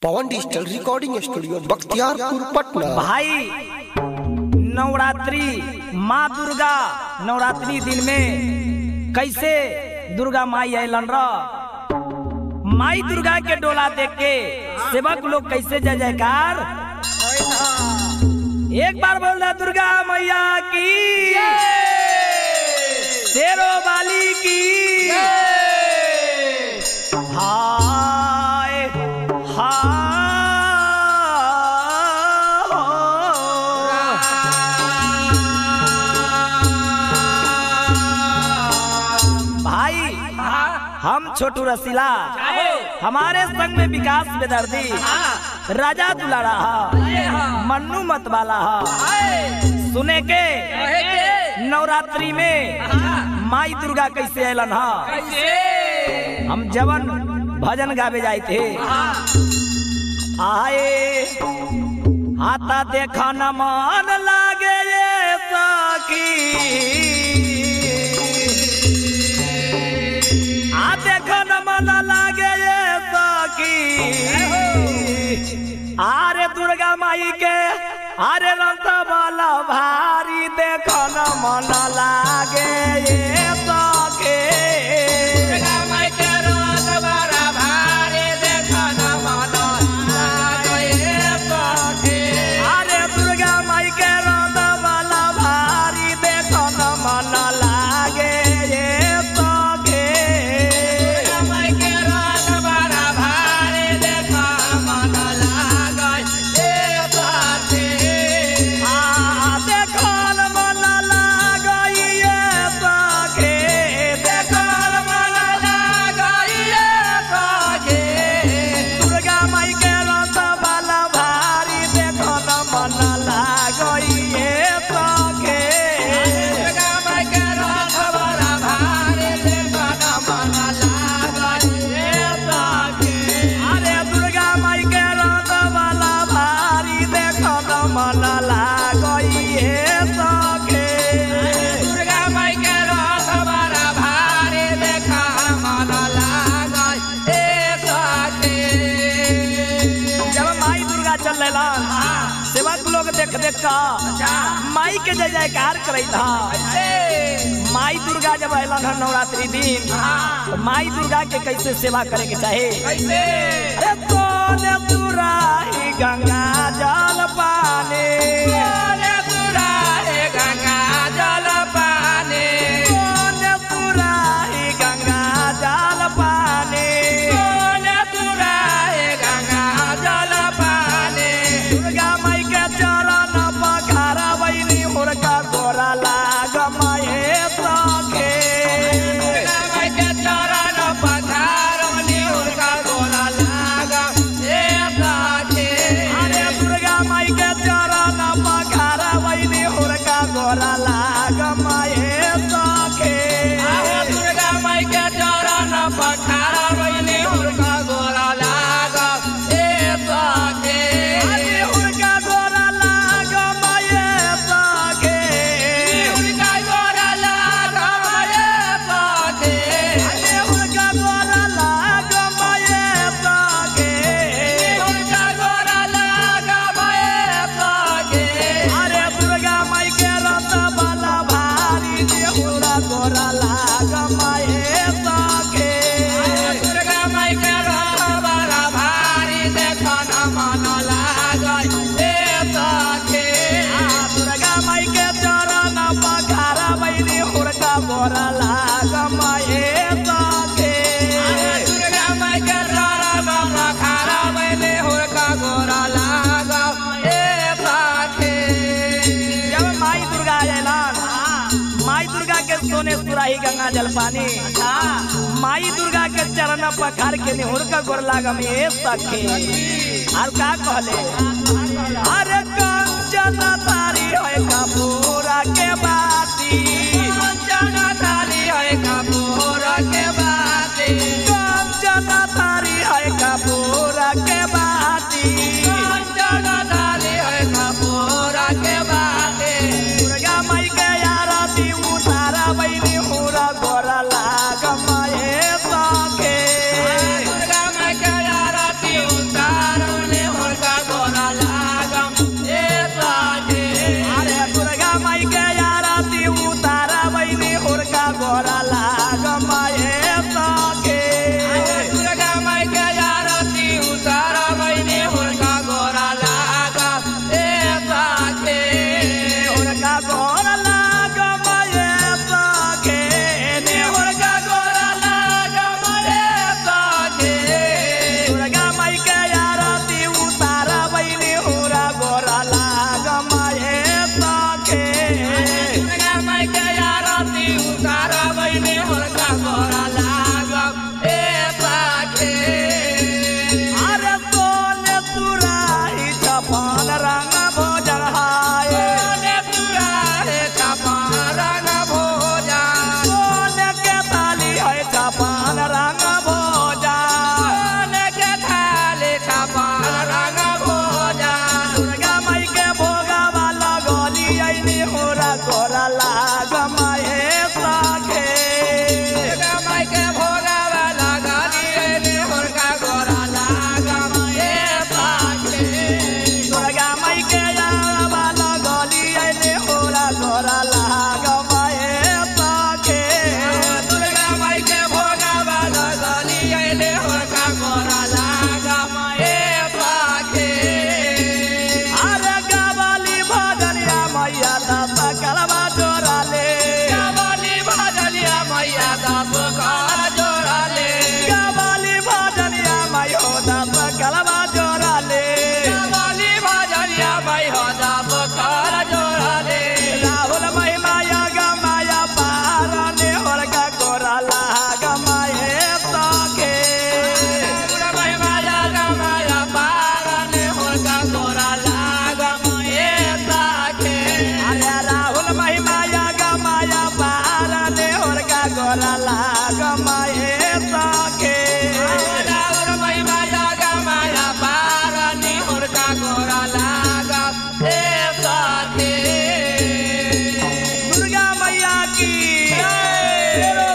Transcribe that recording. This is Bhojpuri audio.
पवन digital recording studio Bakhtiyarpur Patna भाई नवरात्रि माँ दुर्गा नवरात्रि दिन में कैसे दुर्गा माई अलन र माई दुर्गा के डोला देख के सेवक लोग कैसे जय जयकार एक बार बोल रहा दुर्गा मैया की शेरो वाली की हाय हाय भाई हम छोटू रसीला हमारे संग में विकास बेदर्दी राजा दुलारा हा मन्नू मत वाला हा सुने के नवरात्रि में माई दुर्गा कैसे अलन हा हम जवन भजन गावे जाए थे आए आता देखा न मान लागे ये सखी आ देखो न मन लागे ये सखी आरे दुर्गा माई के आरे रंत वाला भारी देखो न मन लागे ये सखी अरे दुर्गा माई के रंत वाला भारी देखो न मन लागे ये सखी आ देखो न मन लागे ये सखी देखो न मन दुर्गा माई के रंत वाला भारी देखो न मन लागे ये सखी अरे दुर्गा माई के रंग वाला भारी देखो न मन लागई हे सखे जब माई दुर्गा चल रहा सेवक लोग देख देख का माई के जय जयकार करे था माई दुर्गा जब अलन है नवरात्रि दिन तो माई दुर्गा के कैसे सेवा करे के चाहे अरे कौन तुराही गंगा जल पानी कौन तुराही गंगा जल पानी दुर्गा माई के चरण पखारा बहिनी हुरका गोरा लाग माये सखे अरे दुर्गा माई के चरण पखारा बहिनी हुरका गोरा लाग माये सखे अरे हुरका गोरा लाग माये सखे अरे हुरका गोरा लाग माये सखे अरे दुर्गा माई के रत वाला भारी देहुरा गोरा लाग माये सखे दुर्गा माई के चरण पखारा बहिनी हुरका गोरा लाग माये सखे जब माई दुर्गा अयलन माई दुर्गा के सोने सुराही गंगा जल पानी माई दुर्गा के चरण पखार के निहुर का गोर लागम ए सखे और का कहले अरे कंचन तारी होय कपूरा के बाती कंचन तारी होय कपूरा के बाती दुर्गा माई के आरती उतारा बहिनी हुरा गोरा लागम ए सखे दुर्गा माई के आरती शेरों